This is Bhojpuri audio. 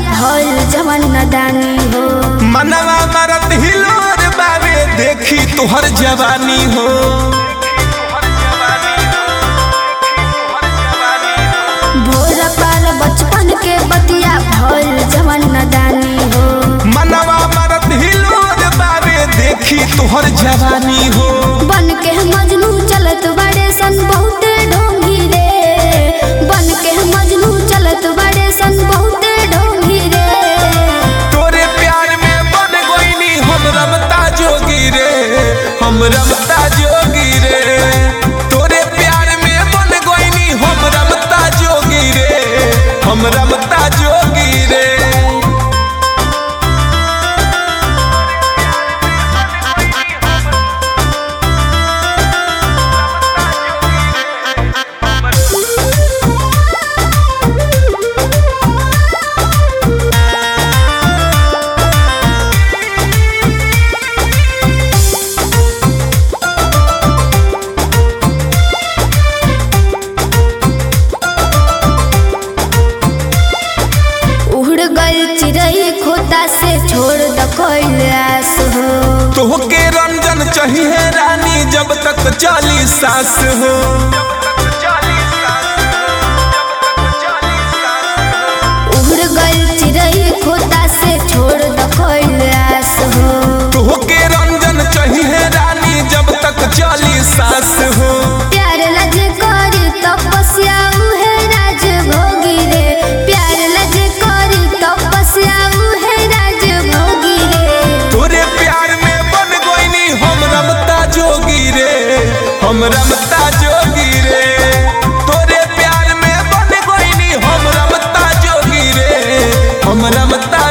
भइल जवन नदानी हो मनवा मरत हिलोर बावे देखी तुहर जवानी हो भोर पार बचपन के बतिया भइल जवन नदानी हो मनवा मरत हिलोर बावे देखी तुहर जवानी हो बन के मजनू चलत बड़े सन बहुते ढोंगी रे बन के मजनू चलत बड़े सन बहुते ढोंगी रे तोरे प्यार में बन गोइनी हम रमता जोगी रे हम रमता जोगी रे तोरे प्यार में बन गोइनी हम रमता जोगी रे हम रमता जोगी रे उड़ गई चिड़ई खोता से छोड़ द कैलाश हो तोहके रंजन चाहिए रानी जब तक चाली सास हो उड़ गई चिड़ई खोता से छोड़ द कैलाश हो तोहके रंजन चाहिए रानी जब तक चाली सास हो प्यार लज करी तपस्या उहे राज भोगी रे प्यार लज करी तपस्या उहे राज भोगी रे तोरे प्यार में बन गोइनी हम रमता जोगी रे हम रमता जोगी रे तोरे प्यार में बन गोइनी हम रमता जोगी रे हम रमता